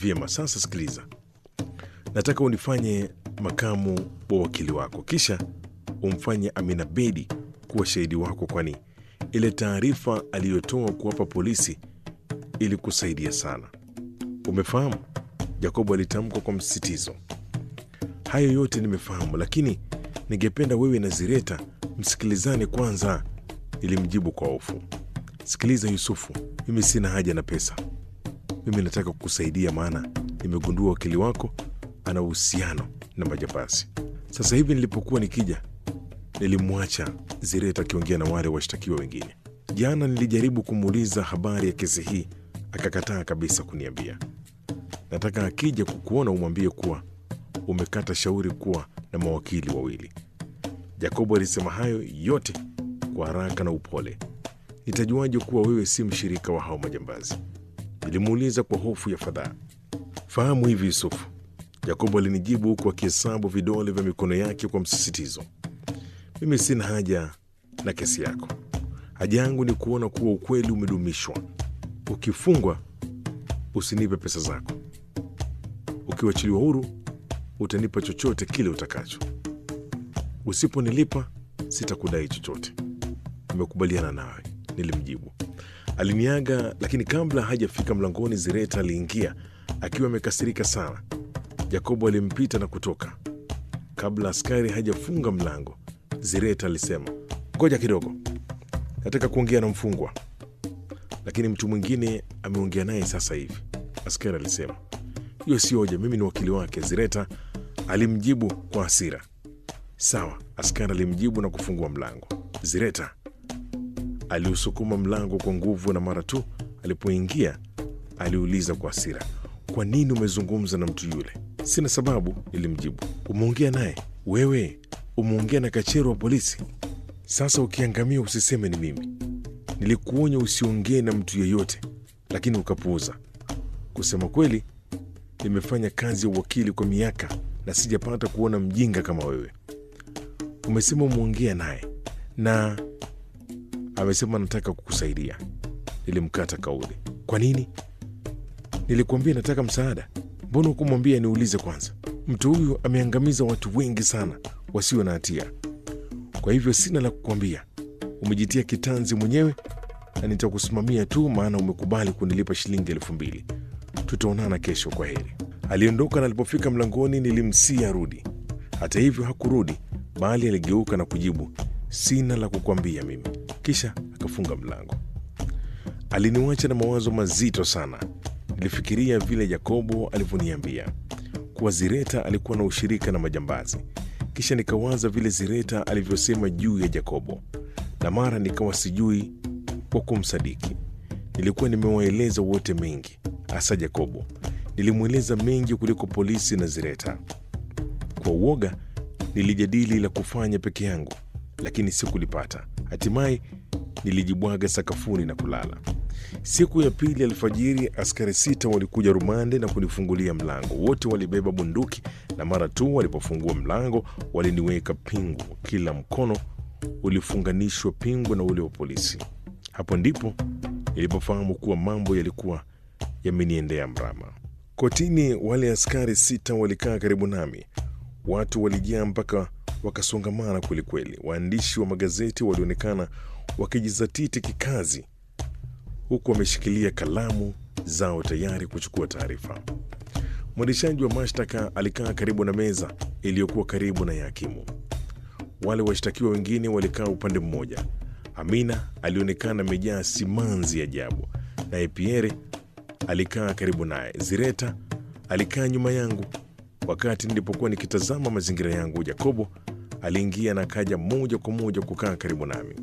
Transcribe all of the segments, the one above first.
Vyema, sasa sikiliza, nataka unifanye makamu wa wakili wako, kisha umfanye Amina Bedi kuwa shahidi wako, kwani ile taarifa aliyotoa kuwapa polisi ilikusaidia sana. Umefahamu? Jacobo alitamka kwa msisitizo. Hayo yote nimefahamu, lakini ningependa wewe na Zireta msikilizane kwanza, ilimjibu kwa hofu. Sikiliza Yusufu, mimi sina haja na pesa. Mimi nataka kukusaidia, maana nimegundua wakili wako ana uhusiano na majambazi. Sasa hivi nilipokuwa nikija, nilimwacha Zireta akiongea na wale washtakiwa wengine. Jana nilijaribu kumuuliza habari ya kesi hii, akakataa kabisa kuniambia. Nataka akija kukuona umwambie kuwa umekata shauri kuwa na mawakili wawili. Jacobo alisema hayo yote kwa haraka na upole. Nitajuaje kuwa wewe si mshirika wa hao majambazi? Nilimuuliza kwa hofu ya fadhaa. Fahamu hivi Yusufu, Jacobo alinijibu huku akihesabu vidole vya mikono yake kwa msisitizo. Mimi sina haja na kesi yako. Haja yangu ni kuona kuwa ukweli umedumishwa. Ukifungwa usinipe pesa zako, ukiwachiliwa huru utanipa chochote kile utakacho. Usiponilipa sitakudai chochote. Nimekubaliana nawe, nilimjibu. Aliniaga, lakini kabla hajafika mlangoni, Zireta aliingia akiwa amekasirika sana. Jakobo alimpita na kutoka. Kabla askari hajafunga mlango, Zireta alisema, ngoja kidogo, nataka kuongea na mfungwa, lakini mtu mwingine ameongea naye sasa hivi. Askari alisema, hiyo si hoja, mimi ni wakili wake. Zireta alimjibu kwa hasira. Sawa, askari alimjibu na kufungua mlango. Zireta aliusukuma mlango kwa nguvu, na mara tu alipoingia aliuliza kwa hasira, kwa nini umezungumza na mtu yule? Sina sababu, nilimjibu. Umeongea naye wewe? Umeongea na kachero wa polisi? Sasa ukiangamia usiseme ni mimi. Nilikuonya usiongee na mtu yeyote, lakini ukapuuza. Kusema kweli, nimefanya kazi ya uwakili kwa miaka na sijapata kuona mjinga kama wewe. Umesema umeongea naye na amesema nataka kukusaidia. Nilimkata kauli. Kwa nini? Nilikuambia nataka msaada. Mbona hukumwambia niulize kwanza? Mtu huyu ameangamiza watu wengi sana wasio na hatia, kwa hivyo sina la kukwambia. Umejitia kitanzi mwenyewe na nitakusimamia tu, maana umekubali kunilipa shilingi elfu mbili. Tutaonana kesho, kwa heri. Aliondoka na alipofika mlangoni nilimsia arudi. Hata hivyo hakurudi, bali aligeuka na kujibu, sina la kukwambia mimi, kisha akafunga mlango. Aliniwacha na mawazo mazito sana. Nilifikiria vile Yakobo alivyoniambia kuwa Zireta alikuwa na ushirika na majambazi, kisha nikawaza vile Zireta alivyosema juu ya Yakobo, na mara nikawa sijui kwa kumsadiki. Nilikuwa nimewaeleza wote mengi, hasa Yakobo. Nilimweleza mengi kuliko polisi na Zireta. Kwa uoga nilijadili la kufanya peke yangu, lakini sikulipata. Hatimaye nilijibwaga sakafuni na kulala. Siku ya pili alfajiri, askari sita walikuja rumande na kunifungulia mlango. Wote walibeba bunduki, na mara tu walipofungua mlango waliniweka pingu. Kila mkono ulifunganishwa pingu na ule wa polisi. Hapo ndipo nilipofahamu kuwa mambo yalikuwa yameniendea mrama. Kotini, wale askari sita walikaa karibu nami. Watu walijaa mpaka wakasongamana kwelikweli. Waandishi wa magazeti walionekana wakijizatiti kikazi, huku wameshikilia kalamu zao tayari kuchukua taarifa. Mwendeshaji wa mashtaka alikaa karibu na meza iliyokuwa karibu na ya hakimu. Wale washtakiwa wengine walikaa upande mmoja. Amina alionekana amejaa simanzi ajabu, naye Pierre alikaa karibu naye. Zireta alikaa nyuma yangu. Wakati nilipokuwa nikitazama mazingira yangu, Jakobo aliingia na kaja moja kwa moja kukaa karibu nami.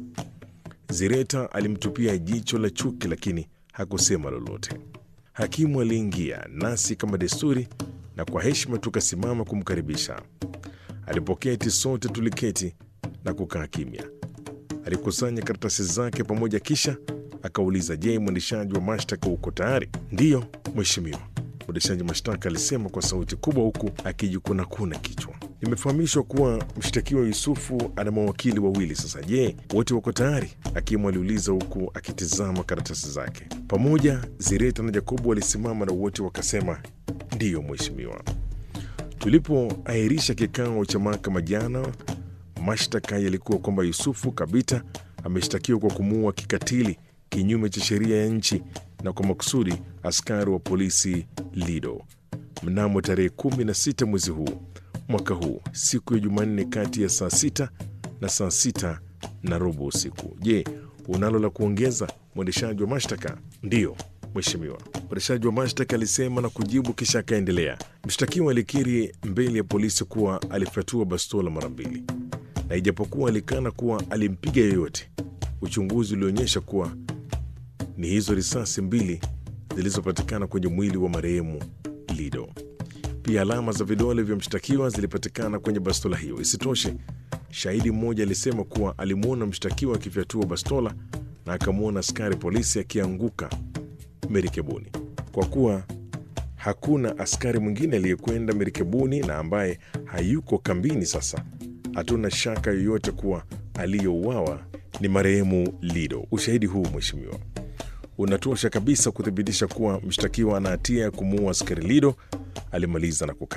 Zireta alimtupia jicho la chuki, lakini hakusema lolote. Hakimu aliingia nasi kama desturi, na kwa heshima tukasimama kumkaribisha. Alipoketi, sote tuliketi na kukaa kimya. Alikusanya karatasi zake pamoja, kisha akauliza, je, mwendeshaji wa mashtaka uko tayari? Ndiyo mheshimiwa, mwendeshaji mashtaka alisema kwa sauti kubwa, huku akijikunakuna kichwa. Nimefahamishwa kuwa mshtakiwa Yusufu ana mawakili wawili. Sasa je, wote wako tayari? Hakimu aliuliza huku akitizama karatasi zake. Pamoja Zireta na Jakobo walisimama na wote wakasema Ndiyo mheshimiwa. Tulipoahirisha kikao cha mahakama jana, mashtaka yalikuwa kwamba Yusufu Kabita ameshtakiwa kwa kumuua kikatili kinyume cha sheria ya nchi na kwa makusudi askari wa polisi Lido mnamo tarehe 16 mwezi huu mwaka huu siku ya Jumanne kati ya saa sita na saa sita na robo usiku. Je, unalo la kuongeza, mwendeshaji wa mashtaka? Ndiyo mheshimiwa, mwendeshaji wa mashtaka alisema na kujibu, kisha akaendelea. Mshtakiwa alikiri mbele ya polisi kuwa alifyatua bastola mara mbili, na ijapokuwa alikana kuwa alimpiga yoyote, uchunguzi ulionyesha kuwa ni hizo risasi mbili zilizopatikana kwenye mwili wa marehemu Lido. Pia alama za vidole vya mshtakiwa zilipatikana kwenye bastola hiyo. Isitoshe, shahidi mmoja alisema kuwa alimwona mshtakiwa akifyatua bastola na akamwona askari polisi akianguka merikebuni. Kwa kuwa hakuna askari mwingine aliyekwenda merikebuni na ambaye hayuko kambini sasa, hatuna shaka yoyote kuwa aliyouawa ni marehemu Lido. Ushahidi huu mheshimiwa, unatosha kabisa kuthibitisha kuwa mshtakiwa ana hatia ya kumuua askari Lido, alimaliza na kukaa